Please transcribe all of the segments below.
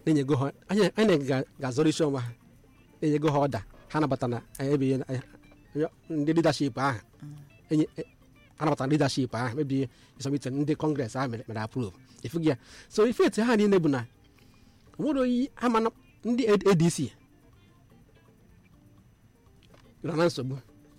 na-enyego ha anyị anyị ga- ga-azọrọ isi ọnwa ha na-enyego ha ọda ha nabata na ebe ndị leadership ahụ enye e- ha nabatara leadership ahụ mebi isọmite ndị kọngres ahụ mere mere approve ifugi ya so ife etu ha niile bụ na onwere oyi ama na ndị adc nọ na nsogbu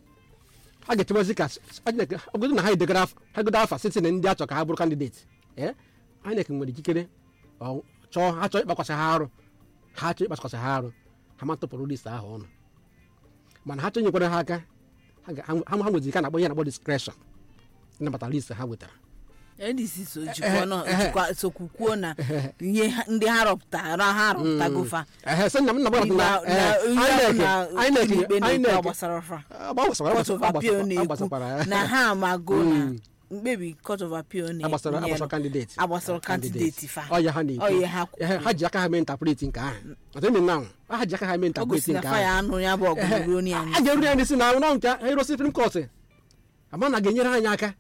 ha ga-echebazi ka ogodo na ha edegara afa- ha godo afa site na ndị achọ ka ha bụrụ kandideti ee INEC nwere ikikere ọ chọọ ha chọọ ịkpakwasị ha arụ ha chọọ ịkpakwasị ha arụ ha ma tụpụrụ list ahụ ọnụ mana ha chọọ nyekwara ha aka ha ga- ha ha nwezi ka na-akpọ ihe na-akpọ discretion ịnabata list ha wetara ndc so Eh, jikwa nọ eh, jikwa sokwu kwuo na ihe ha- ndị ha rọpụtara ha rọpụtagofa ehe sị na m na-agba na na eh, ihe INEC na INEC ikpe na-ekpe INEC gbasara fa agbasara court of appeal na-ekwu agbasakwara na ha amago na Mm. mkpebi court of appeal agbasara na-enyere agbasara kandideti agbasara kandideti fa ọya ha na-ekwu Ọ ya ha kwuru. Ehe, ha ji aka ha mee interpreti nke ahụ atemi na ha ji aka ha mee o interpreti gosi na nke fa ya ahụ anụ ya bụ ọgụ ruo a n'anya ga-eru ya n'isi na nọ nke ero supreme court ama na ga-enyere anyị aka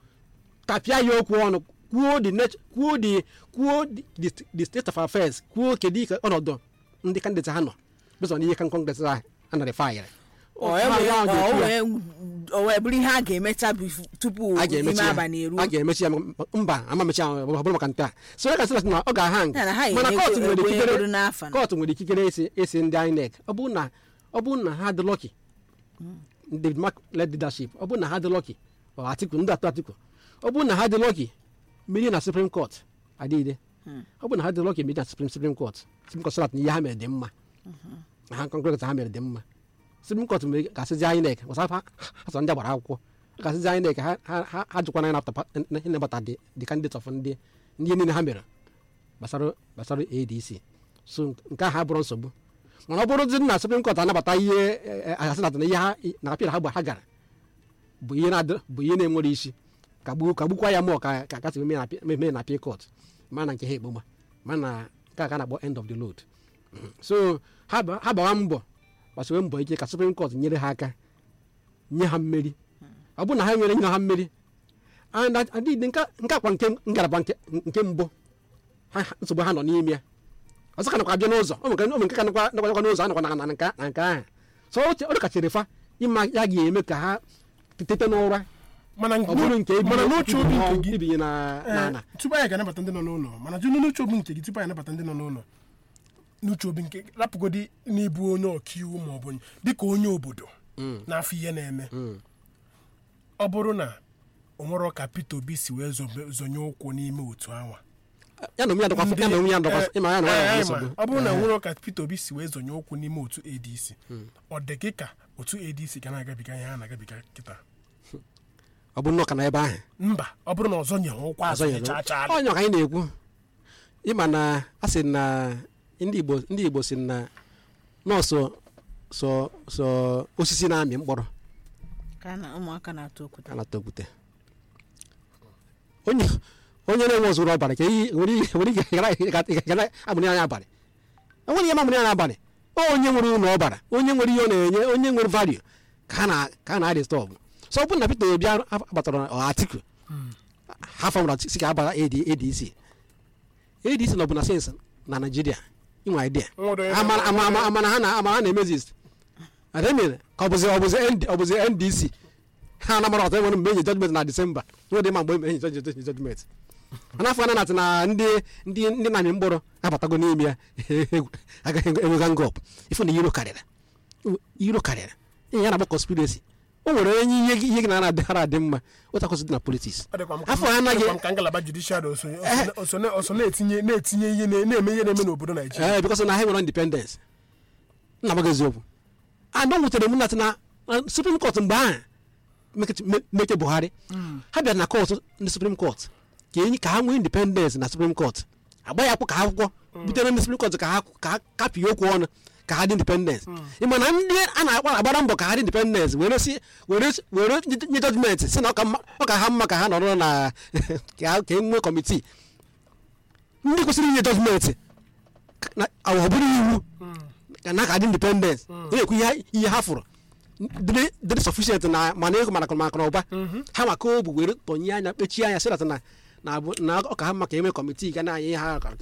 tapịa ya okwu ọnụ kwuo the nat- kwuo the kwuo the- the- the state of affairs kwuo kedu ka ọnọdụ ndị kandideti ha nọ bezọ n'ihe kan kọngres ahụ a nara fayịrị o wee o wee bụrụ ihe a ga-emecha bif- tupu a ime ga-emechi ya abalị eruo a ga-emechi ya mba ama mechi ya ọ bụrụ maka nke a so ya ka sị na ọ ga-aha Ya na ha nga mana ga-enye kọtụ nwere egbe ikikere egoro n'afa na. kọtụ nwere ikikere isi isi ndị INEC ọ bụrụ na ọ bụrụ na ha dị lọki David Mark led leadership ọ bụrụ na ha dị lọki ọ Atiku ndị atọ Atiku ọ bụrụ na ha dị lọki mmeri na Supreme Court adịghịde ọ bụrụ na ha dị lọki mmeri na Supreme Supreme Court Supreme Court sọrat na ihe ha mere dị mma na ha kọnkret ha mere dị mma Supreme Court mere ga-asịzi INEC gbasara ha ha sọ ndị agbara akwụkwọ ga-asịzi INEC ha ha ha ha jụkwana ịnapụta ịnabata the the candidate of ndị ndị niile ha mere gbasara gbasara adc so nke ahụ abụrụ nsogbu mana ọ bụrụzi na supreme court anabata ihe asasị na ihe ha na apịa ha gba ha gara bụ ihe na-adị- bụ ihe na-enwere isi kagbu kagbukwa ya mụọ ka ka kasị mee na apịa court ma na nke ha ekpoma ma na nke a ka a na-akpọ end of the load Mhm. so ha ba- ha gbawa mbọ gbasiwe mbọ ike ka supreme court nyere ha aka nye ha mmeri ọ bụrụ na ha nwere nye ha mmeri and adịghị nke nke akwa nke ngalaba nke nke mbụ ha ha- nsogbu ha nọ n'ime ya ọzọ ka nakwa abịa n'ụzọ ọ nwere nke ka nakwa nakwa n'ụzọ anakwa na na nke na nke ahụ so ọ ọ dịkachiri fa ịma ya ga-eme ka ha tete n'ụra mana ọ bụrụ nke mana n'uche obi nke gị ibinye na na ee, na tupu anyị ga-anabata ndị nọ n'ụlọ mana jụ n'uche obi nke gị tupu anyị anabata ndị nọ n'ụlọ n'uche obi nke rapụgodi n'ịbụ onye ọkaiwu ma ọ bụ dịka onye obodo n'afọ ihe na-eme ọ bụrụ na o nwere ka Peter Obi si wee zobe- zonye ụkwụ n'ime otu awa ya na onwe ya dọkwa ya na onwe ya dọkwa ịma ya na onwe ya Ee, nsogbu ma ọ bụrụ na nwere ka Peter Obi si wee zonye ụkwụ n'ime otu ADC ọ dị gị ka otu ADC ga na-agabiga ihe a na-agabiga kịta ọ bụ nnọọ ka na ebe ahụ mba ọ bụrụ na ọzọ nye ụkwụ azụ ọzọ ya nyere chaa chaa onye ka anyị na-ekwu ịma na a sị na ndị igbo ndị igbo si na nọọsụ sọ sọ osisi na-amị mkpọrọ ka na ụmụaka na-atụ okwute a na-atọgbute onye onye na-enwe ozuru ọbara ka iyi nwere ihe nwere ike gara amụrụ anya abalị enwere ihe mamụrụ anya abalị onye nwere ụlọ ọbara onye nwere ihe ọ na-enye onye nwere value ka a na ka a na-adị stọọbụ so ọ bụrụ na Peter Obi abatara Atiku ha famụra si ka abara AD ADC ADC nọ bụ na sens na Naịjirịa inwe idea Nwere onye ama ama ama ama na ha na ama ha na-emezi ademire ka ọ bụzi ọ bụzi ND ọ bụzi NDC ha anamara ọtọ enwere mgbe enyi judgment na Disemba nwere dị ma mgbe enyi judgment judgment mana afọ na na ndị ndị ndị na-amị mkpụrụ abatago n'ime ya agaghị enwega ngọp ifu na iro karịrị iro karịrị ihe ya na-agba conspiracy o nwere onye ihe gị ihe gị na na-adịghara adị mma otu akwụsị dị na politics Ọ dịkwa m ka- afọ ya anaghị ọ dịkwa m ka ngalaba judicial o so- o so- o so- o so na-etinye na-etinye ihe na- na-eme ihe na-eme n'obodo Naijiria ee bikọs na ha nwere independence nna m gị eziokwu anọ nwutere m nat na na supreme court mgbe ahụ meke- me- meke buhari ha bịara na kọt ndị supreme court ka enyi ka ha nwee independence na supreme court agba ya akwụ ka ha akwụkwọ butere ndị supreme court ka ha ka ha kapie okwu ọnụ ka ha dị independence ịma na ndị a na-akpa agbara mbọ ka ha dị independence were si were were nye judgment si na ọ ka mma- ọ ka ha mma ka ha nọrọ na ka ha- ka e nwee kọmitii ndị kwesịrị inye judgment na ọ bụrụ iwu ka na ka dị independence na-ekwu ihe ihe ha fụrụ dịrị dịrị sufficient na mana ego mana maka na ụba ha maka obu were tọnye anya kpechie anya sịrata na na abụ na ọ ka ha maka eme kọmitii ga na-anya ihe ha ka-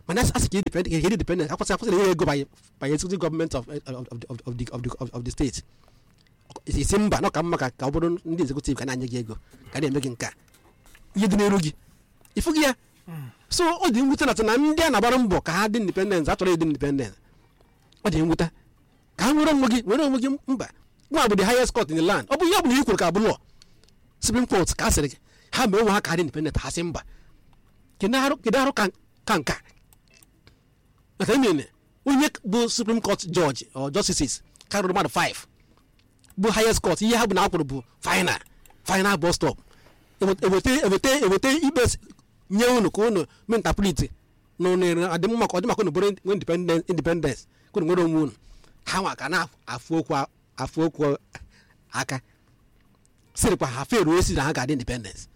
mana asị ka independent independent akwụsị akwụsị na ego by by executive government of of of of the of the of the of the state isi mba na ọ ka mma ka ka ọ bụrụ ndị executive ka na-anye gị ego ka na-eme gị nke a ihe dị n'elu gị ịfụ gị ya so ọ dị mwute na na ndị a na-agbara mbọ ka ha dị independent achọrọ ịdị independent ọ dị mwute ka ha nwere onwe gị nwere onwe gị mba nwa bụ the highest court in the land ọ bụ ihe ọ bụla i kwuru ka bụ law supreme court ka a sịrị gị ha mee onwe ha ka dị independent ha sị mba kedu arụ kedu arụ ka ka nka maka emene onye bụ supreme court judge or justices karịrị mmadụ 5 bụ highest court ihe ha bụ na akwụrụ bụ final final bus stop eweta eweta eweta ikpe nye unu ka unu mee interpret na unu adị mma ka ọ dị maka unu bụrụ nwee independence independence ka unu nwere onwe unu ha nwa ka na-afụ okwu afụ okwu aka sịrịkwa ha feruo esi na ha ga-adị independence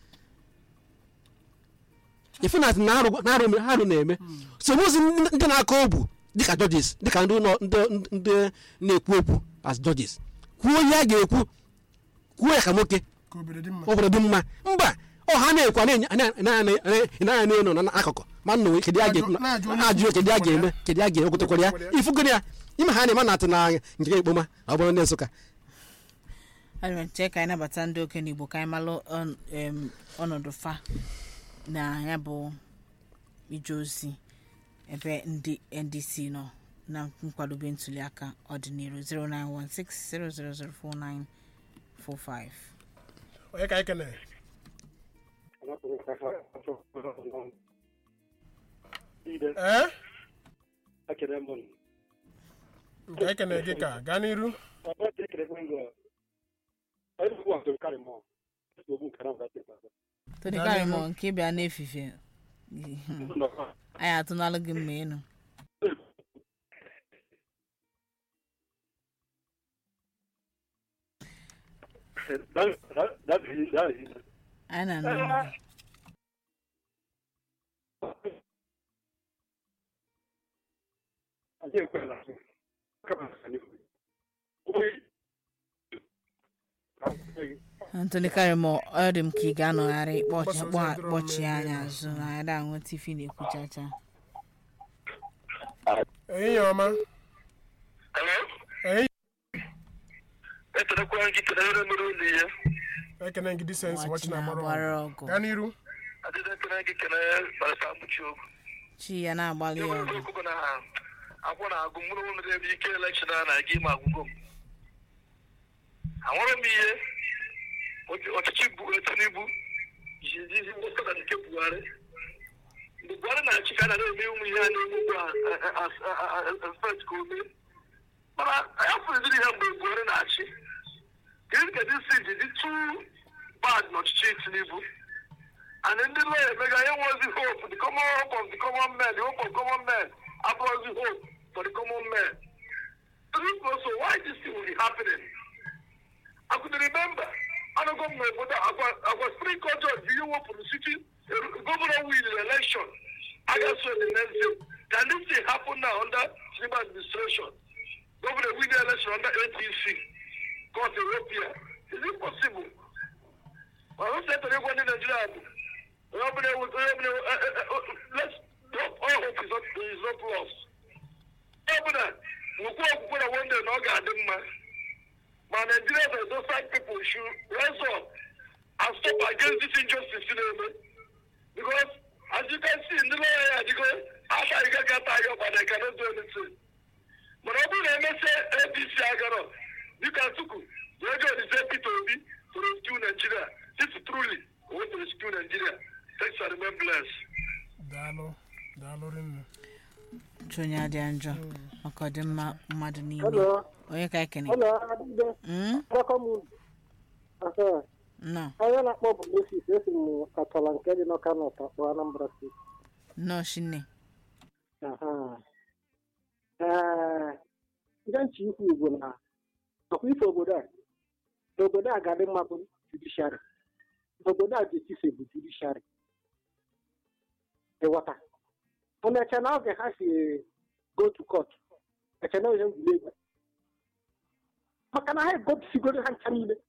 ife na na arụ na arụ ha arụ na-eme so mozi ndị na-akọ ogbu dịka judges dịka ndị ụlọ ndị ndị na-ekwu okwu as judges kwuo ihe a ga-ekwu kwuo ya ka nwoke ka obodo dị mma obodo dị mma mba ọ ha na-ekwu na-anya n'elu na n'akụkụ ma nna kedu ya ga-ekwu na-ajụ kedu ya ga-eme kedu ya ga-eme kwụtakwara ya ifugoro ya ime ha na-eme na atụ na nke ekpoma ọ bụrụ ndị nsụka anyị chee ka anyị nabata ndị okenye igbo ka anyị malụ ọnụ- em, ọnọdụ fa na ya bụ ije ozi ebe ndị ndc nọ na nkwadobe ntuliaka ọdịnihu 09160004945 onye ka anyị kene ee nke anyị kene gị ka gaa n'iru tony karịmọ nke bịa n'efife anyị atụnalụ gị mma enu anyị na-anụ unu. Anthony Karimo ọ dị m ka ị ga-anọgharị kpọchi kpọ- kpọchie anya azụ na ada ahụ tifi na-ekwuchacha ehihie ọma ehihie eterekwa gị kelere mere ụlọ ihe ekene gị disens Nwa wachi chi na amara na-agbara ọgụ ọgụ gaa n'iru adịda ekele gị kele barịta mkpuchi okwu chi ya na-agbalị ya enwere ọgụ okwu bụ na akwụ na agụ mụrụ ụlọ ebe ike elekshọn a na-aga ime agwụgwọ m anwụrụ m ihe ọchị- ọchịchị bụ tinubu ji ihe mgbasa na nke buhari mgbe buhari na-achị ka a nara eme ụmụ ihe a na-eme ugbu a fet ka o mee mana ya fụziri ihe mgbe buhari na-achị kedu ka disi ji dị tu bad n'ọchịchị tinubu and ndị lawyer emega ihe nwozi hope the common hope of the common man the hope of common man abụrụzi hope for the common man so so why this thing will be happening I could remember anago m n'obodo agwa agwa spring court judge ihe wepụrụ city governor win the election against the next day can this thing happen now under Tinubu administration governor win the election under APC court Ethiopia is it possible ọrụ setọrọ ịgwa ndị naijiria bụ onye ọbụla ewu onye ọbụla ewu eh, eh, eh, let's drop all hope is not is not lost onye ọbụla nwekwa okwukwe na one day na ọ ga-adị mma ma naijiria na those side people should rise up and stop against this injustice na-eme because as you can see ndị lọya ya adịgo aka anyị gaghị ata anyị ọkpa na cannot do anything mana ọ bụrụ na emesịa apc agarọ dịka tuku ego olise peter obi to rescue nigeria if truly we want to rescue nigeria thanks and remain blessed daalụ daalụ rinne chi onye adịa njọ maka ọdịmma mmadụ niile Hello. onye ka ekene Hello, Adịbe. Mm? Welcome. Aha. nnọọ Onye na-akpọ bụ Moses esi m Atọla nke dị n'Ọka Nọt akpọ Anambra steeti. nnọọ shinne Aha. Ee, ihe nche ikwu bụ na ọkwa ife obodo a na obodo a ga-adị mma bụ judishari obodo a jetise bụ judishari ịghọta mana eche na oge ha si go to court eche na ihe egwuregwu maka na ha egobisigoro ha ncha niile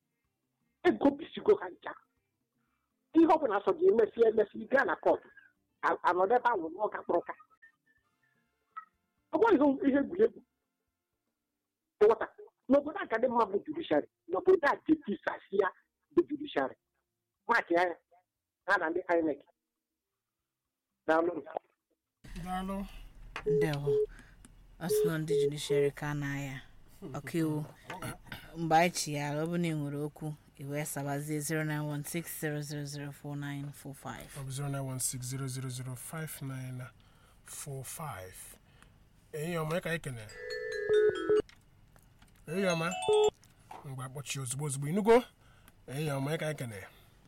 egobisigo ha ncha ihe ọ bụla sọ ga-emesi emesi gaa na kọt a- anọdụ ebe ahụ lụọ ka kpụrụ ka ọ bụghị ihe egwuregwu nghọta n'obodo a ka dị mma bụ judishari n'obodo a ga-etisasi ya bụ judishari maki anya ha na ndị inec daalụ daalụ ndewo ọ sị na ndị judishari ka na-aya ọkaiwu mgbe anyị chighara ọ bụ na ị nwere okwu iwee sabazie 09160004945 ọ bụ 09160005945 enyi ọma ya ka anyị kene enyi ọma mgbe akpọchi ozugbo ozugbo inugo enyi ọma ya ka anyị kene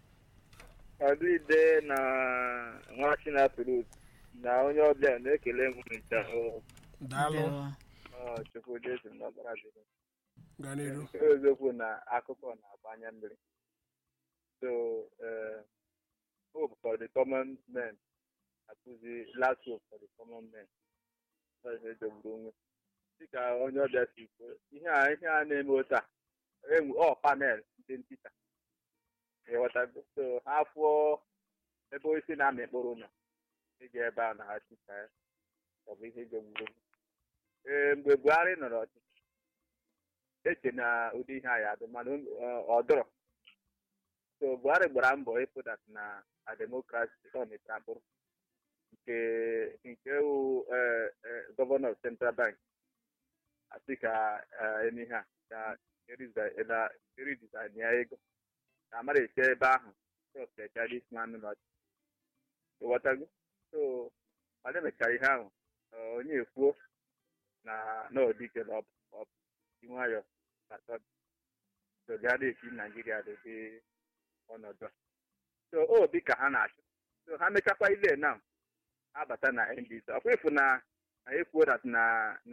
Adịde na nwa Chinapụrụ na onye ọbịa na-ekele m ncha daalụ ndewo Chukwu Jesu n'ọbara dịrị. gaa n'iru Nke eziokwu na akụkọ na-agba anya mmiri. So, uh, hope for the common men akụzi last hope for the common men. Ọ ihe jogburu onwe. Dịka onye ọbịa si kwuo, ihe a ihe a na-eme otu a, enwe ọ panel ndị ntịta. ịghọtago so ha fụọ ebe osisi na-amị mkpụrụ nọ ịga ebe a na ha chịta ya ọ bụ ihe jogburu onwe. ee mgbe buhari nọrọ ọchịchị eche na ụdị ihe a ya adị mana ọ dọrọ so buhari gbara mbọ ịpụdat na a demokrasi ọ mịtara mkpụrụ nke nke wụ gọvanọ central bank asị ka eme ihe a ka eridizain ya ego na amara eche ebe ahụ chọpụtachadisman nọchi ịghọtago so mana emechara ihe ahụ onye ekwuo na n'odike na ọbụ nwayọ atọ so bịa na-esi naijiria dobe ọnọdụ a so obi ka ha na-achụ so ha mechakwa ile na ha bata na ndc ọkwa efu na na ekwuo dat na na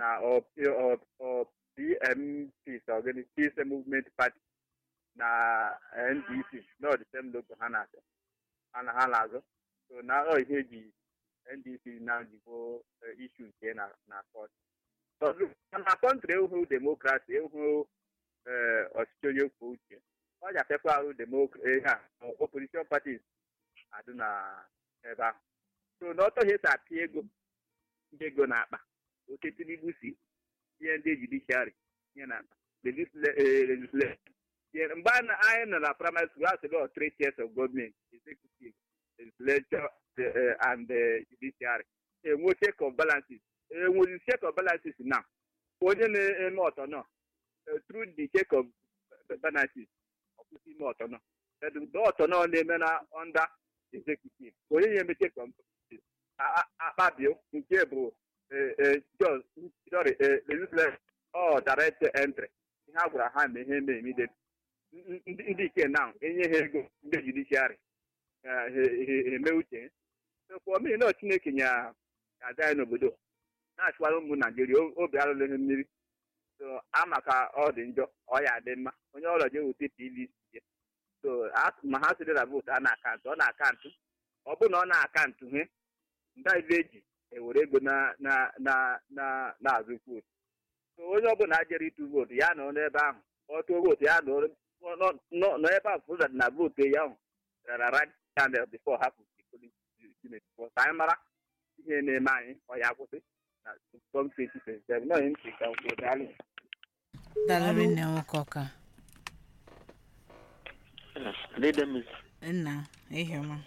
pmp ogini peace movement party na ndc no the same logo ha na-achọ ha na ha na-azụ so na ọ ihe eji ndc na njikwa ishu nke na na kọt na kọntrị ewu demokrasi ewu ọchịchị onye kwuo uche ọ ji afekwa arụ ihe a opposition parties adị na ebe ahụ so na ọtọ ihe si apịa ego ndị ego na-akpa oke tinubu si ihe ndị judiciary ihe na-akpa legislature mgbe anyị nọ na primary school asị lọ three tiers of government executive legislature and judiciary enwe check of balances enwezi check of balances na onye na-eme ọtọ nọ through the check of balances ọkwụsị ime ọtọ nọ the ọtọ nọ na-eme na under executive onye na-eme check of akpabio nke bụ sorry legislature ọ direct entry ihe a gwara ha na ihe na-emide ndị ike na enye ha ego ndị judiciary eme uche omei na chineke nya ga-ada anyị n'obodo na-achịkwara ụmụ naijiria obi arụlụghị mmiri so ama ka ọ dị njọ ọ ya dị mma onye ọrịa je wute pvc ya so ma ha sịrị na vootu a na-akantụ ọ na-akantụ ọ bụ na ọ na-akantụ he ndị ibe eji ewere ego na-azụ vootu so onye ọbụla jere ịtụ vootu ya nọ n'ebe ahụ ọ tụọ vootu ya nọ ebe ahụ fụzat na vootu ya ahụ rara right candle before hapụ ka anyị mara ihe na-eme anyị ọ ya akwụsị na tom 2027 nọ ihe ntị ka nkwuo daalụ dalụrị nne nwoke ọka nna ihiọma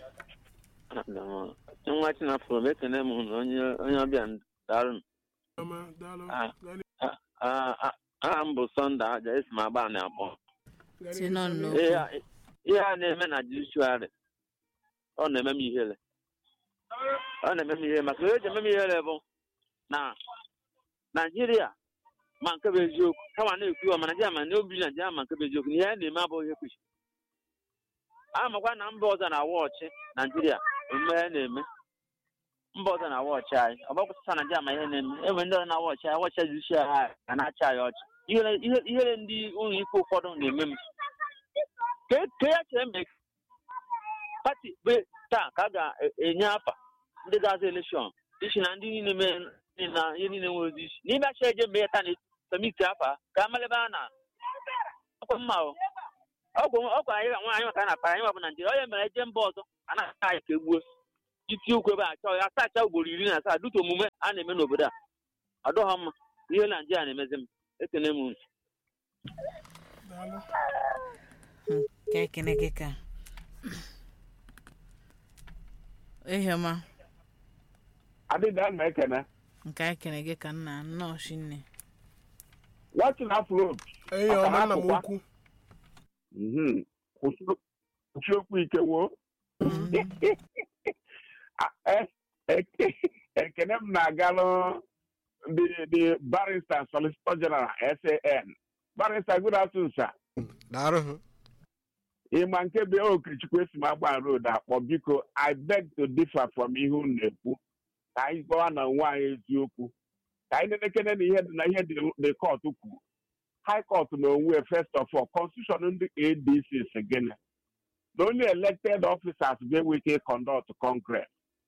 nwa chinafụrụ m ekene m hụrụ onye onye ọbịa daalụ ọma daalụ Ah. gaa n'iru. aha m bụ sọnde aja esi m agba na abụọ Gaa si n'iru, nọ gaa n'iru. n'okwu ihe a- ihe a na-eme na judiciary ọ na-eme m ihere ọ na-eme m ihere maka ihe eji eme m ihere bụ na naijiria ma nke bụ eziokwu kama na-ekwu ma naijiria ma na obi naijiria ma nke bụ eziokwu na ihe a na-eme abụghị ihe kwesịrị amakwa na mba ọzọ na-awa ọchị naijiria omume ihe na-eme mba ọzọ na-awa ọchị anyị ọ bụkwụsịsa naijiria ma ihe na-eme enwere ndị ọzọ na-awa ọchị anyị wọchị judiciary anyị ga na-achị anyị ọchị ihere ihe- ihere ndị ụlọ ikpe ụfọdụ na-eme m ka ka ya chere mgbe pati be taa ka a ga-enye afa ndị ga-aza elekshọn isi na ndị niile mee na ihe niile nwere ozi isi n'ime acha eje mgbe ya taa na semiti afa ka amala ebe a na ọkwa mma o ọgwụ ọkwa anyị nwa anyị maka a na-akpa anyị nwa bụ naijiria onye mere eje mba ọzọ a na-aka anyị ka egbuo itinye okwu ebe a chọọ ya asacha ugboro iri na asaa dịka omume a na-eme n'obodo a adọghọ mma ihe naijiria na-emezi m ekene m unu daalụ ka ekene gị ka ehiọma adịda ma ekene nke anyị kene gị ka nna nnọọ shinne watching afro enyi ọma nna m ukwu kwụsị okwu ike wo ekene m na-agalụ the the barrister solicitor general san barrister good afternoon sir daarụ ịma nke be okechukwu esi m agba road akpọ biko i beg to differ from ihe unu na-ekwu ka anyị gbawa na onwe anyị eziokwu ka anyị na-elekere na ihe dị na ihe dị kọt kwuru high court na onwe first of all constitution ndị adc si gịnị na only elected officers ga-enwe ike conduct congress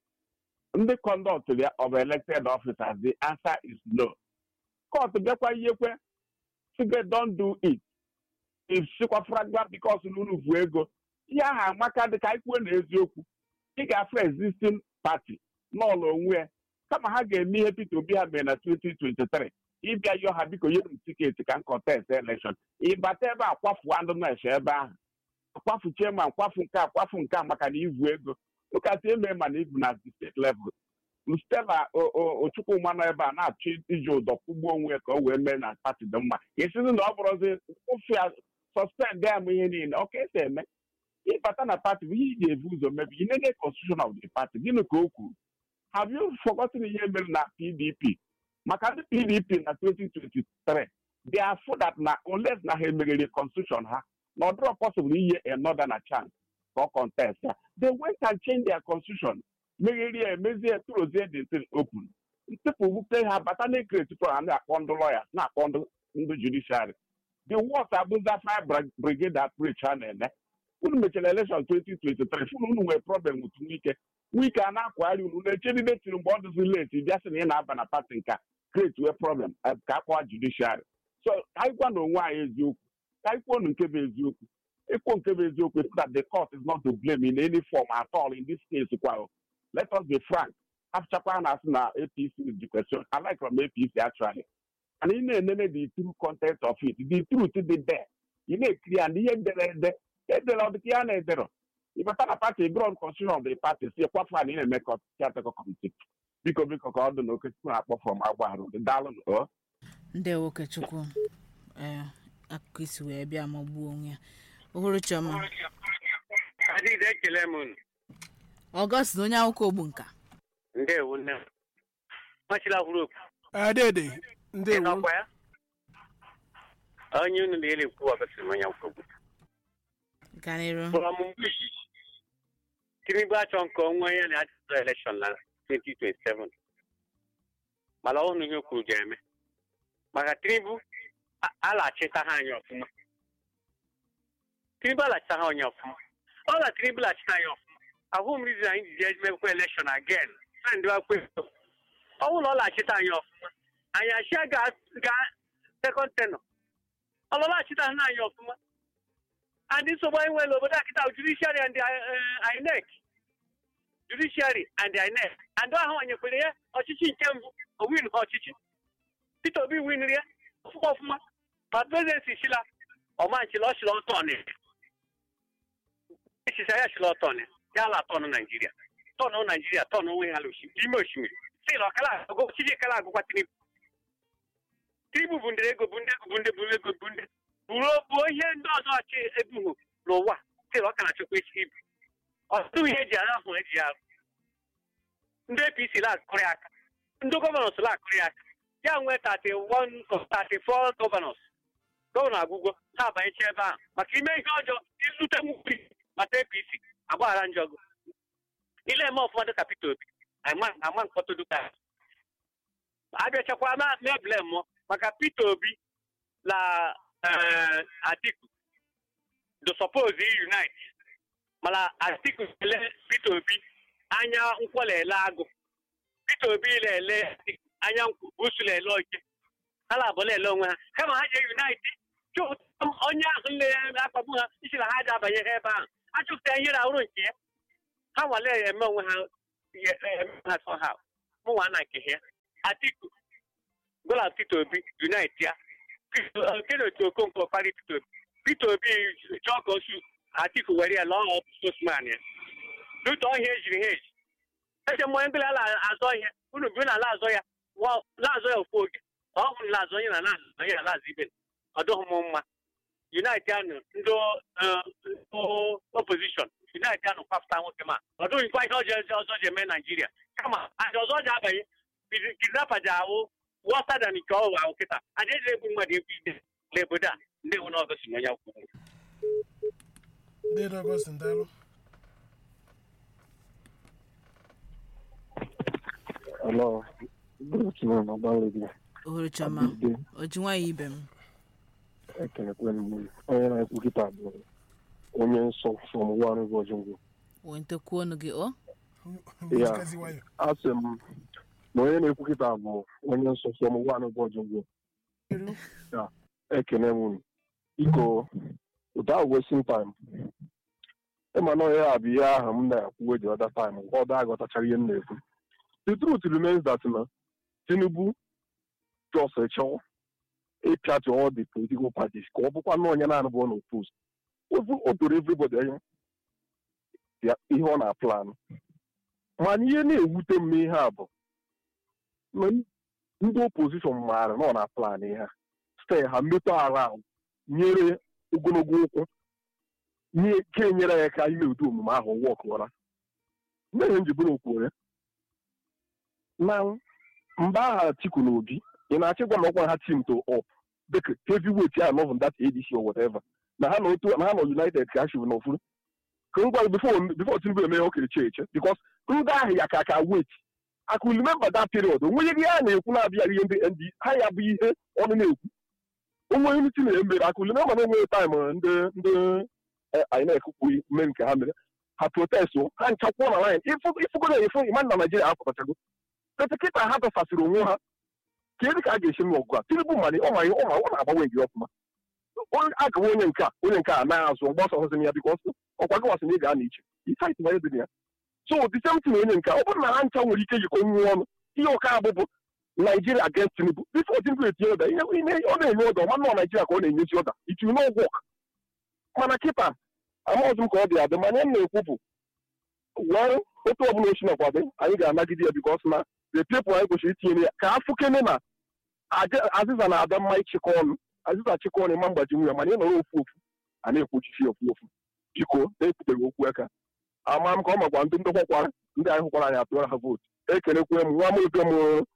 ndị conduct of elected officers the answer is no court bịakwa ihekwe sige don do it if sikwafragba because n'unu vu ego ihe ahụ amaka dị ka anyị kwuo na eziokwu ị ga-afụ existing party n'ụlọ onwe ya kama ha ga-eme ihe Peter Obi ha mere na 2023 ịbịa yọọ ha biko nyere m tiketi ka m contest election ịbata ebe a kwafuo andụ na-eche ebe ahụ akwafu chairman kwafu nke a kwafu nke a maka na ivu ego ụkasị eme ma na ibu na steeti level stela ochukwuma nọ ebe a na-achọ iji ụdọ kwụgbuo onwe ya ka o wee mee na pati dị mma esizi na ọ bụrụzi ụfụ ya suspend ya m ihe niile ọ ka esi eme ịbata na pati bụ ihe ị ga-ebu ụzọ mebi ị nene constitution of the party gịnị ka o kwuru have you forgotten ihe mere na pdp maka ndị pdp na 2023 they are full that na unless na ha emeriri constitution ha na ọ dịrọ possible inye another na chance ka ọ contest ya they went and change their constitution megherie emezie turozie the thing open ntịpụ bute ha bata na ekreti pro ha na-akpọ ndị lawyers na-akpọ ndị judiciary the worst abụza fire brigade approach ha na-eme unu mechara election 2023 funu unu nwere problem with nwike nwike a na-akwagharị unu na-echedide tiri mgbe ọ dịzi late bịa sị na ị na-aba na pati nka create wee problem ka akpọwa judiciary so anyị gwa na onwe anyị eziokwu ka anyị kwuo nke bụ eziokwu ịkwuo nke bụ eziokwu is that the court is not to blame in any form at all in this case kwa let us be frank afchakwa na asị na apc is the question i like from apc actually and ị na-enene the true content of it the truth dị there ị na-ekiri ya na ihe dere ede edere ọdịka ya na-edere ịbata na pati grod constitution of the party si kwafu a na ị na-eme kọtịkọ kọmitii biko biko ka ọ dị na okechukwu na-akpọ fọm agbahrụ daalụ ndị okechukwu ee akụkọ isi wee bịa magbuo onwe ya ohuru chioma adịghị ekele m unu ọgọst onye akwụkwọ ogbu nka ndewo nne m machila hụrụ okwu adede ndewo ịnọkwa ya onye unu na-ere ekwu ọgọsịrị m onye akwụkwọ okwu ganịrụ bụrụ ọmụmụ izizi tinubu achọ nke onwe ya na ajụjụ elekshọn na 2027 mana ọhụrụ ihe o kwuru ga-eme maka tinubu alachita ha anyị ọfụma tinubu alachita ha onye ọfụma ọ na tinubu lachita anyị ọfụma ahụ m rizin anyị ji eji mekwa elekshọn agen na ndị akwa ego ọ bụrụ na ọ lachita anyị ọfụma anyị achịa ga sekọnd tenọ ọlọlachita ha anyị ọfụma and nsogbu anyị nwere obodo a kịta judiciary and inec judiciary and inec and ahụ onyekwere ya ọchịchị nke mbụ owin ha ọchịchị peter obi winri ya ọfụma ọfụma ma prezidenti chila ọmanchila ọchịla ọtọ na echicha ya chịla ọtọ na ya ala tọnụ naijiria tọnụ naijiria tọnụ onwe ya n'ime osimiri sila ọkala ọchịchị kala agụkwa tinubu tinubu bụ ndị ego bụ ndị ego bụ ndị bụ ego bụ ndị bụrụ bụ ihe ndị ọzọ ọchị ebughị n'ụwa sịrị ọ ka na-achọkwa isi ibu ọtụtụ ihe eji ahụ eji arụ ndị apc na-akụrị aka ndị gọvanọs na-akụrị aka ya nwee 31 34 gọvanọs gọvanọ agwụgwọ ha abanyecha ebe ahụ maka ime ihe ọjọọ izute nwuri maka apc agbaghara njọgụ ile eme ọfụma dịka peter obi ama nkpọtụ duka abịachakwa mebile mmụọ maka peter obi na Atiku do suppose unite mana Atiku ele Peter Obi anya nkwọlele agụ Peter Obi lele anya busu lele oche ha na-abụ lele onwe ha kama ha jee unite onye ahụ na-akpagbu ha isi na ha ji abanye ha ebe ahụ achọpụta ihe na ọrụ nke ya ha nwale eme onwe ha ha somehow mụnwa na nke ya atiku gola peter obi unite ya kedu otu okonkwo kparị peter obi peter obi chọọ ka osu atiku were ya lọọ spokesman ya n'otu ọhịa ejiri ha eji eche mmanya ndị ala azọ ihe unu bi na ala azọ ya laazọ ya ofu oge ọ hụrụ laazọ onye na na onye na laazọ ibe ọ dụghị m mma unite anụ ndị opposition unite anụ kwapụta nwoke ma ọ dụghịkwa ihe ọjọọ ọzọ ji eme naijiria kama aja ọzọ ji abanye kidnapa ji ahụ wọta dan nke ọhụrụ ahụ kịta aja eji egbu mmadụ egbu ide n'obodo a ndị nwụ n'ọgọst na onye kwuru ndị ọgọstin daalụ Hello. Good afternoon, Obalede. ohuru chọma oji nwayọ ibe m Ekelekwe m onye na-ekwu kịta bụ onye nsọ from one ụbọchị ngwụ. wentekwu ọnụ gị ọ Ya, asị m na onye na-ekwu kịta bụ onye nsọ from one ụbọchị ngwụ. Ya, ekene m unu. Iko, ụta wasting time. Ịma na onye a bụ ihe ahụ m na-ekwu the other time, ọ da aghọtachara ihe m na-ekwu. The truth remains that na Tinubu just chọọ ịpịatụ all the political parties ka ọ bụkwa na onye na-anụ bụ ọ na-opos o doro everybody anya ya ihe ọ na-aplan mana ihe na-ewute m n'ihe a bụ na ndị opposition maara na ọ na-aplan ihe a ste ha mmetụ ahụ ahụ nyere ogologo ụkwụ nye ka enyere ya ka ime ụdị omume ahụ wọkụra mmehie njibụrụ okwuore na mgbe agha Atiku na Obi ị na-achịkwa na ọkwa ha team to up dịka heavyweight ya nọ that ADC or whatever na ha nọ na ha nọ United ka ha shibu n'ofuru ka ngwa before before Tinubu eme ya okere che eche because ndị ahụ ya ka ka wait I could remember that period onweghị ihe a na-ekwu na-abịaghị ihe ndị ndị ha ya bụ ihe ọnụ na-ekwu onwe unity na-emere I could remember na enweghị time ndị ndị anyị na-ekwukwu mme nke ha mere ha protest ha nchakwuo na line ịfụgo na efu ịma na Naijiria apụtachago petekịta ha dọsasịrị onwe ha ka edi ka a ga-esi nwe ọgụ a tinubu mali ọ ma ọ ma ọ na-agbanwe gị ọfụma agawa onye nke a onye nke a naghị azụ ọgbasa ọzọ ya bikọ ọkwa gị wasị na ị ga na iche ịtait banye dị ya so the same thing onye nke a ọ bụrụ na ha ncha nwere ike jikọ nwuo ọnụ ihe ọka abụbụ naijiria against tinubu bifo tinubu etinye ụda ihe ọ na-enye ụda ọma nọ naijiria ka ọ na-enyezi ụda itiri n'ụgwọ mana kịta amaghịzi m ka ọ dị adị mana m na-ekwu bụ were otu ọbụla ochi nakwado anyị ga-anagide ya bikọs na the people anyị kwesịrị itinye ya ka afụ kene na azịza na-ada mma ịchịkọ ọnụ azịza chịkọ ọnụ ịma mgbaji nwunye mana ị nọrọ ofu ofu a na-ekwuchichi ofu ofu biko na-ekwuteghị okwu aka ama m ka ọ makwa ndị ndokwakwara ndị anyị hụkwara anyị atụrụ ha vootu ekenekwe m nwa m oge m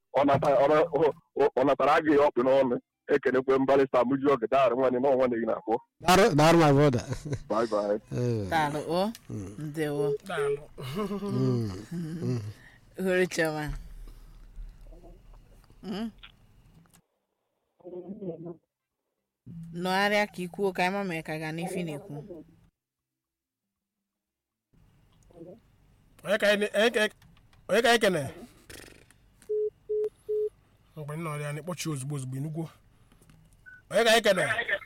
ọ natara agaghị ọkpị n'ọnụ ekenekwe m barịsta mụji oge daarị nwanne na ọnwa na-eyi na-akpọ daarụ my brother bye bye daalụ o ndewo ohuru chọma nọgharịa ka ikwuo ka anyị ma mee ka gaa n'ife na-ekwu onye ka anyị kene mgbe m nọrọ ya na ịkpọchi ozugbo ozugbo inugwo onye ka anyị kene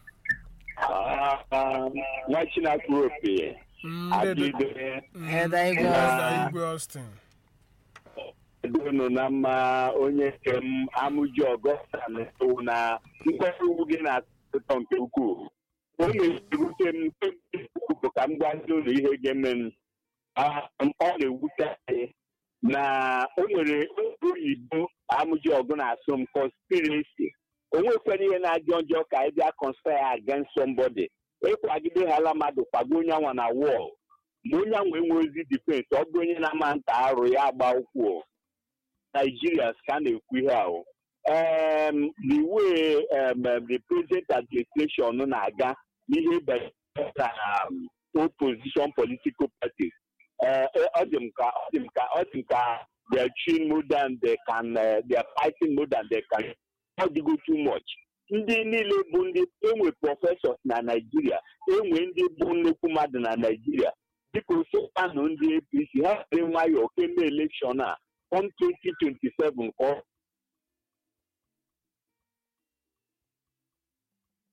nwa chinakwu opi adịbe Elder Igwe Austin. igwe Austin donu na mma onye nke m amụji ọgọsta na-ewu na mkpọrọ ugwu gị na-atụtọ nke ukwuu o na-ewute m bụ ka m gwa ndị ụlọ ihe ga-eme m ọ na-ewute anyị na o nwere oyibo amụji ọgụ na-asụ m conspiracy o nwekwara ihe na-ajọ njọ ka anyị bịa conspire against somebody ịkwagide ha ala mmadụ kwago onye anwa na wọl ma onye anwa enwe ozi difensi ọ bụ onye na-ama nta arụ ya agba ụkwụ Nigerians ka a na-ekwu ihe ahụ um, the way um, the present administration na-aga n'ihe banyere um, opposition political parties ọ dị m ka ọ dị m ka ọ dị m ka they are cheating more than they can uh, they are fighting more than they can ọ dịgo too much ndị niile bụ ndị enwe prọfesọs na naijiria enwe ndị bụ nnukwu mmadụ na naijiria dịka osopanụ ndị apc ha were nwayọọ keme elekshọn a on 2027 ka ọ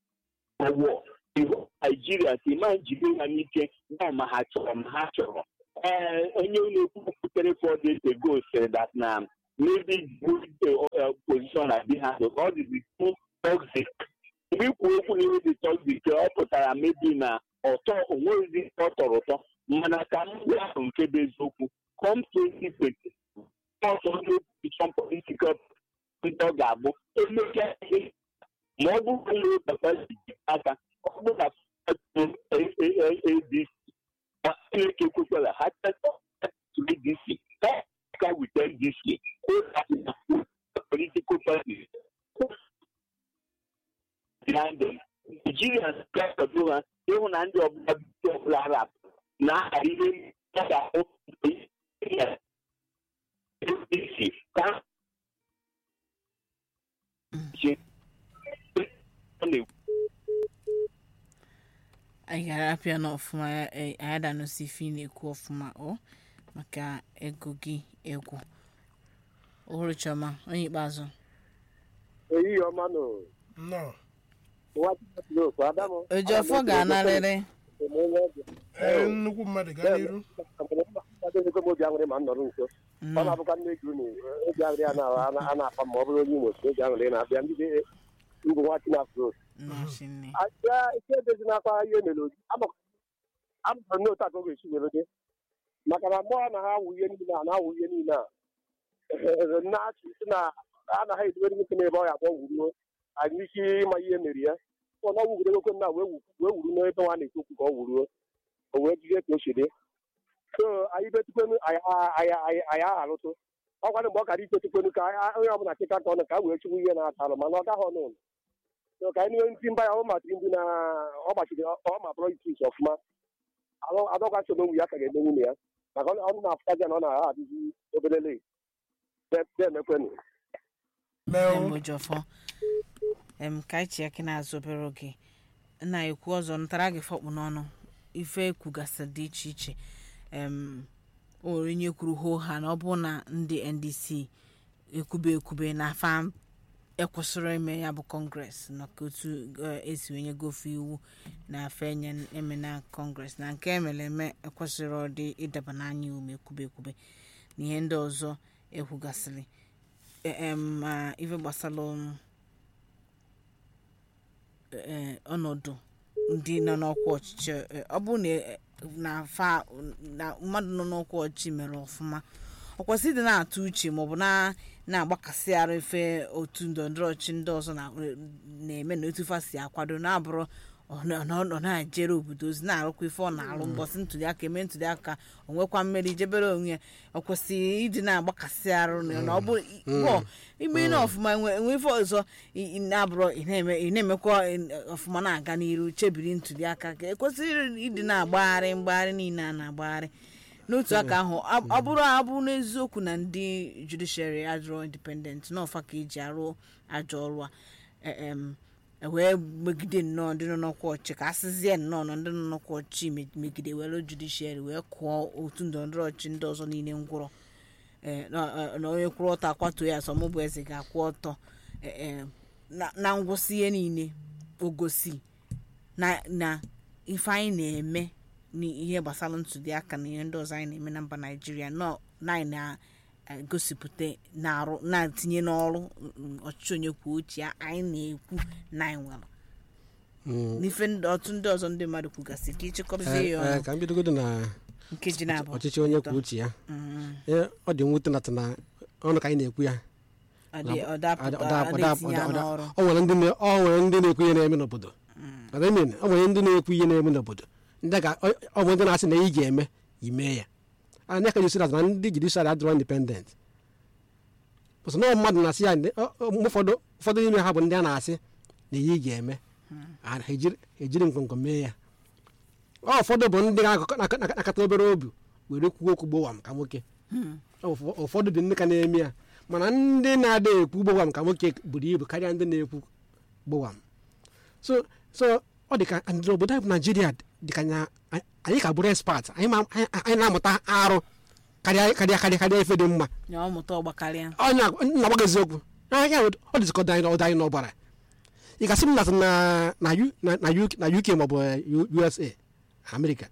ọwụọ iwu naijiria si ma njide ha n'ike na ma ha chọrọ ma ha chọrọ ee onye na-ekwu kwutere four days ago sịrị that na maybe good uh, position na be handled all the too toxic mgbe ikwu okwu na ihe dị toxic ọ pụtara maybe na ọtọ onweghịzi ọ tọrọ ụtọ mana ka ndị ahụ nke bụ eziokwu come 2020 ọsọ ndị opposition political ntọ ga-abụ emechaa ihe ma ọ bụrụ na onye papa ji aka ọ bụrụ na adc ma chineke ekwekwala ha tetọ adc ka with ndc political parties behind them nigerians ga-akwado ha ịhụ na ndị ọbụla ndị ọbụla arab na-aha ihe ọ ga-ahụ ndc ka anyị ga-arapịa n'ọfụma anyị adanụsi ife ị na-ekwu ọfụma ọ maka ego gị egwu ohuru chioma onye ikpeazụ ehihie ọma nụ nnọọ nwa Chineke Adamu ojiọfọ ga-anarịrị ee nnukwu mmadụ gaa n'iru adịghịkwa m obi aṅụrị ma m nọrọ nso ọ na-abụkwa nne gị unu obi aṅụrị a na- a na-akpa ma ọ bụrụ onye imo si obi aṅụrị na-abịa ndị ngụ nwa Chineke nnọchinne abịa ike edezi n'akwa ihe mere ozi amụtara n'otu a ka ọ ga-esi were dị maka na mmụọ na ha awụ ihe niile a na-awụ ihe niile a na-achị si na anaghị edobere nwoke n'ebe ọ ya akpọ wuruo anyị ike ịma ihe mere ya ọ na wugoro nwoke na wee wu- wee wuru n'ebe nwa na-ekwu okwu ka ọ wuruo o wee jide ka o si dị so anyị betukwenu anyị anyị- anyị anyị agharụtụ ọ gwara mgbe ọ gara ikpetukwenu ka anyị- onye ọbụla chịka ka ọnụ ka a wee chụwa ihe na-ata alụ mana ọ gaghị ọnụ ụlọ so ka anyị nwe ntị mba ya ọ matiri ndị na ọ gbachiri ọ ma politiks ọfụma adọkwa so n'onwe ya ka ga-eme nwunye ya maka ọ ọ na-afụtazi ya na ọ na-agha adịzi obere leg na-emekwenụ em ojiọfọ em ka anyị chi aka na-azụ obere oge na ekwu ọzọ ntara gị fọkpụ n'ọnụ ife kwugasị dị iche iche em o nwere onye kwuru hoo ha na ọ bụ na ndị ndc ekwube ekwube na fa ekwesịrị ime ya bụ kọngres maka otu eh, esi onye gofe iwu na afe enye eme na kọngres na nke emere eme ekwesịrị ọ dị ịdaba n'anya ume ekwube ekwube na ihe ndị ọzọ ekwugasịrị em ma ife gbasara um, eh, ọnọdụ ndị nọ n'ọkwa ọchịchị eh, ọ bụrụ na eh, na fa na mmadụ nọ n'ọkwa ọchịchị mere ọfụma ọ kwesịrị ịdị na-atụ uche maọbụ na na-agbakasị arụ ife otu ndọrọndọrọ ọchịchị ndị ọzọ na- na-eme na otu fa si akwado na-abụrụ ọ na- ọ na- ọ na-ejere obodo ozi na-arụkwa ife ọ na-arụ mbọsị ntụliaka eme ntụliaka o nwekwa mmeri jebere onwe ya ọ kwesịrị ịdị na-agbakasị arụ na na ọ bụ bọ ime na ọfụma enwe enwe ife ọzọ ị- ị na-abụrụ ị na-eme ị na-emekwa eh, ọfụma na-aga n'iru chebiri ntụliaka ka ekwesịrị ịdị na-agbagharị mgbagharị niile a na-agbagharị n'otu aka ahụ ab- ọ bụrụ abụrụ n'eziokwu na ndị judiciary adịrọ independent na ọfa ka eji arụ ajọ ọrụ a e- em, e wee megide nnọọ ndị nọ n'ọkwa ọchị ka asịzie nnọọ na ndị nọ n'ọkwa ọchị me- megide were judiciary wee kụọ otu ndọrọndọrọ ọchị ndị ọzọ niile ngwụrọ eh, na eh, na onye kwụrụ ọtọ akwatuo ya asọmụbụ eze ga-akwụ ọtọ eh, eh, na- na ngwụsị ihe niile ogosi na na ife anyị na-eme n'ihe gbasara ntụliaka na ihe ndị ọzọ anyị na-eme na mba naijiria nọ na anyị na-egosipụta na-arụ na-etinye n'ọrụ mm, ọchịchị onye kwuo uche ya anyị na-ekwu na anyị nwere n'ife ndị- otu ndị ọzọ ndị mmadụ kwugasị ka ịchịkọzie ya Eh, eh, ọnụ ka m bidogodo na nkeji na-abụ ọchịchị onye kwuo uche ya Eh, ọ dị mwute nata na ọnụ ka anyị na-ekwu ya ọ dị- ọ dapụta- Ọ da- ọ ọ dị da- etinye ọ ya da- n'ọrụ ọ nwere ndị na- ọ nwere ndị na-ekwu ihe na-eme n'obodo Ọ dị mean, ọ nwere ndị na-ekwu ihe na-eme n'obodo ndị a ga- ọ ọ nwere ndị na-asị na ị ga-eme imee ya anya ka jisi na ndị judiciary adịrọ independent pụsị na mmadụ na-asị ya ndị- ọ- ọ- mgbe ụfọdụ ụfọdụ n'ime ha bụ ndị a na-asị na ihe ị ga-eme ha ejiri ejiri nkwonkwo mee ya ọ ụfọdụ bụ ndị na-akọ- na- na- nakata obere obi were kwuo okwu gbowam ka nwoke Ụfọ- ụfọdụ dị ndị ka na-eme ya mana ndị na-ada ekwu gbowam ka nwoke buru ibu karịa ndị na-ekwu gbowam so so ọ dị ka ndị obodo anyị bụ naijiria dị ka nya- anyị ka bụrụ expert anyị ma- anyị anyị na-amụta arụ karịa karịa karịa karịa ife dị mma ya ọmụta ọgbakarịa onye na-agbaga eziokwu anya ọ dịzikọdo anyị n'ọdụ anyị n'ọbara ị gasị m nata na na U- na na UK na UK maọbụ eh, U- USA Amerịka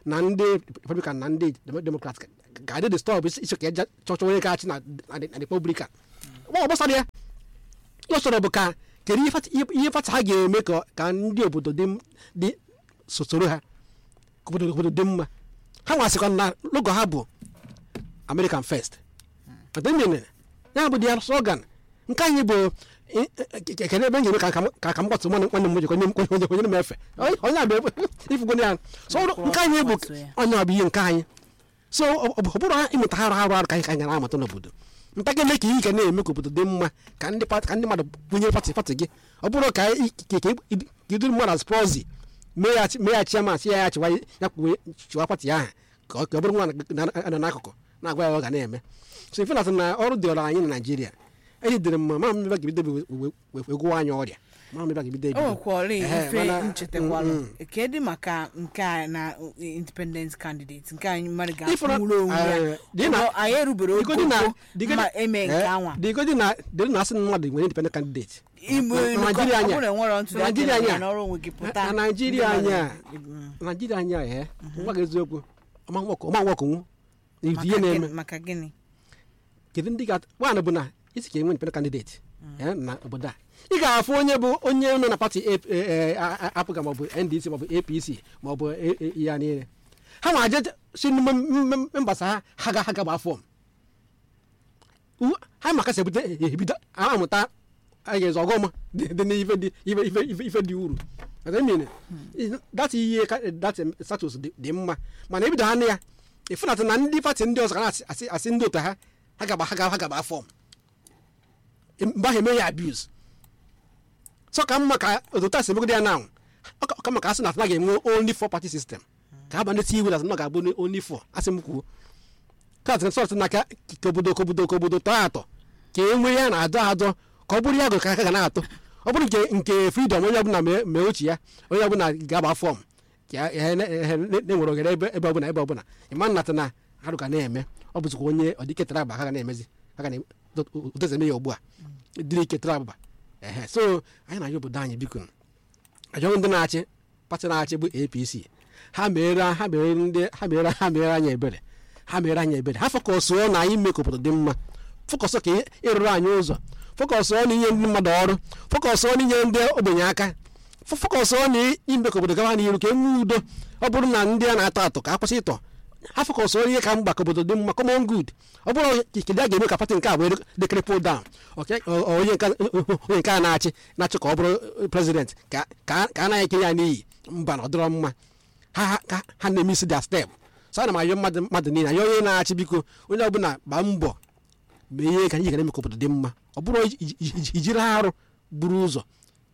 na ndị republican na ndị Dem- democrat ga-adị the stọp isi ka eje chọchọ onye ga-achị na na the- na republican ọ gbasara ya ihe ọ chọrọ bụ ka kedu ihe fat- ihe fata ha ga-eme ka ka ndị obodo dị m- dị so- soro ha ka obodo obodo dị mma ha nwasịkwa na logo ha bụ american first ademene ya bụ dia slogan nke anyị bụ ekene ebe m ga-eme ka ka ka m gbatu nwanne nwanne m nwoke onye onye onye m efe onye a bụ ifugo ya so ọrụ nke anyị bụ onye ọ bụ ihe nke anyị so ọ ọ bụrụ ha ịmụta ha arụ arụ arụ ka anyị ka anyị na-amụta n'obodo nta ga-eme ka ihe ga na-eme ka obodo dị mma ka ndị pat- ka ndị mmadụ bunye pati pati gị ọ bụrụ ka ị- ka ka ị- ka iduru mmadụ as prozi mee ya chi- mee ya chiama si ya ya chịwa ya kwuwe chịwa pati ahụ ka ọ ka ọ bụrụ nwa na- na- na n'akụkụ na-agwa ya ọ ga na-eme so ife na na ọrụ dị ọrụ anyị na naijiria ejidere m ma mmebe ga-ebido egwuwa anyị ọrịa ma mmebe ga-ebido o ebido nwekwara Ehe, ife mana- nchetakwalụ mm, mm. kedụ maka nke a na uh, independent candidate nke anyị mmadụ Ifụrụ- ga-akwụrụ onwe ya eh, dị na- Ọ- anyị erubere Digodi na- ogogo digodi- ma eme nke eh, anwa digodi na dịrị na asị na mmadụ nwere independent candidate igbo na- na Naijiria anya ọ bụrụ enwere ntụli na Naijiria aka anya na ọrụ onwe gị pụta na naijiria ndị anya mmadụ- na naijiria anya ee ngwa gị eziokwu ọma nwokonwu ihe maka na-eme gịnị- maka gịnị kedu ndị ga nwaanyị bụ na isi ka enwe independent candidate eh, na obodo a ị ga-afụ onye bụ onye nọ na pati apụga maọbụ ndc maọbụ apc maọbụ A- A- ya niile ha ma aje si n'ime m- m- mbasa ha ha ga ha ga gbaa fọm U- ha maka si ebute ebido amụta a ga-ezo ọgọma dị dị n'ife dị ife ife ife ife dị uru ademine data ihe ka data status dị dị mma mana ebido ha na ya ịfụnata na ndị pati ndị ọzọ ga na-asị asị- asị ndị otu ha ha gaba ha gaba ha gaba fọm mgbe ahụ eme ya abuse so ka mma ka otu a si emegide ya na ọ ka maka asị na na ga-enwe only four party system ka ha banye iwu na na ọ ga-abụ only four asị m kwuo ka atịrị sọtụ na ka ka obodo ka obodo ka obodo tọọ atọ ka e nwee ya na-adọ adọ ka ọ bụrụ ya gụ ka aka ga na-atọ ọ bụrụ nke nke freedom onye ọbụla mee mee uche ya onye ọbụla ga-agba fọm ka ya- ya na- ya na- na-enwere oghere ebe ebe ọbụla ebe ọbụla ịma nnata na arụ ga na-eme ọ bụzikwa onye ọdịketara agba ha ga na-emezi ha ga na otezeme ya ugbu a dịrị iketara agba ehe so anyị na-ayọ obodo anyị biko ajọ ndị na-achị pati na-achị bụ apc ha mere ha mere ndị ha mere ha mere anyị ebere ha mere anyị ebere ha fọkọsụọ na anyị mee ka obodo dị mma fọkọsọ ka ịrụrụ anyị ụzọ fọkọsụọ na inye ndị mmadụ ọrụ fọkọsụọ na inye ndị ogbenye aka fọ- fọkọsụọ na ime ka obodo gawa n'iru ka e nwee udo ọ bụrụ na ndị a na-atọ atọ ka a kwụsị ịtọ ha fọkọsụọ ihe ka mgba ka obodo dị mma common good ọ bụrụ kedu a ga-eme ka pati nke a wee dekere pull down ọka- ọ- ọ- onye nke onye nke a na-achị na-achị ka ọ bụrụ prezident ka ka ka a naghị ekenye ya n'iyi mba na ọ dịrọ mma ha ha- ka ha na-eme isi dia step so ana m ayọ mmadụ mmadụ niile ayọ onye na-achị biko onye ọbụla gbaa mbọ mee ihe ka anyị ga-eme ka obodo dị mma ọ bụrụ iji- iji- ijiri arụ buru ụzọ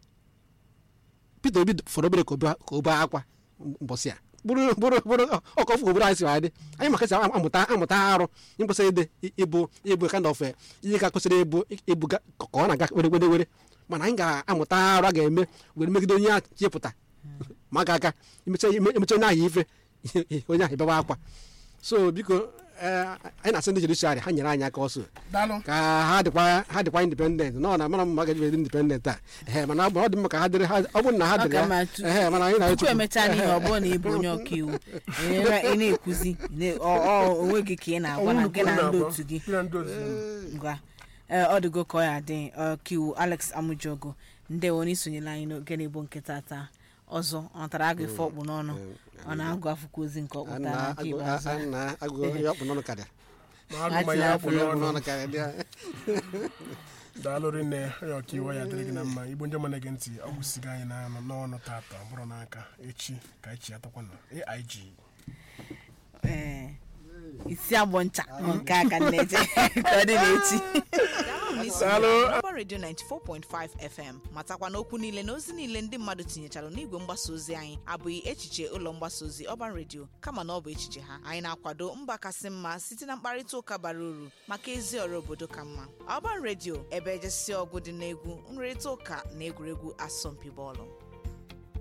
Peter Obi fọrọ obere ka obe- ka obe akwa mbọsị a bụrụ bụrụ bụrụ ọkọfụ obodo anyị si adị anyị maka esi amụta amụta arụ ịkwesịrị ịdị ịbụ ịbụ kind of eh, ihe ka kwesịrị ịbụ ịbụ ga- ka ọ na-aga were were were mana anyị ga-amụta arụ a ga-eme were megide onye a chepụta ma ga aka emecha emecha onye ahụ ife onye ahụ ịbewa akwa so biko eh, anyị na-asị ndị judiciary ha nyere anyị aka ọsọ daalụ ka ha dịkwa ha dịkwa independent nọ na mara mma ga eji independent a ehe mana ọ bụ ọ dị mma ka ha dịrị ha ọ bụrụ na ha Ọ dịrị ka ya mma tu- ehe mana anyị tupu na-echukwu emechaa n'ihe ọ bụrụ na ị bụ onye ọka iwu ị na- ị na-ekwuzi na- ọ- ọ- onwe gị ka ị na-agwa na gị na ndị otu gị ngwa ee ọ dịgo ka ọ ya dị ọkaiwu alex amujogo ndị onye isonyela anyị n'oge na-ebo nkịta taa ọzọ ọ natara agụ ife ọkpụ n'ọnụ ọ na-agụ akwụkwọ ozi nke ọkpụta na nke ikpeazụ a. na-agụ ihe ọkpụ n'ọnụ karịa ma agụmanya afọ Ihe ọkpụ n'ọnụ n'ọnụ karịa dị ya. daalụ rinne onye ọkaiwu ya dịrị gị na mma igbo ndị mana gị ntị ọ gwụsigo anyị n'anụ n'ọnụ tata ọ bụrụ n'aka echi ka echi atakwana aig ee isi agbọ ncha nọ nke aka nneje ka ọ dị n'echi Ọba Radio 94.5 FM matakwa n'okwu niile na ozi niile ndị mmadụ tinyechara n'igwe mgbasa ozi anyị abụghị echiche ụlọ mgbasa ozi Ọban Radio kama na ọ bụ echiche ha anyị na-akwado mba kasị mma site na mkparịta ụka bara uru maka ezi ọrụ obodo ka mma Ọban Radio ebe ejesi ọgụ dị n'egwu nrịrịta ụka na egwuregwu asọmpi bọọlụ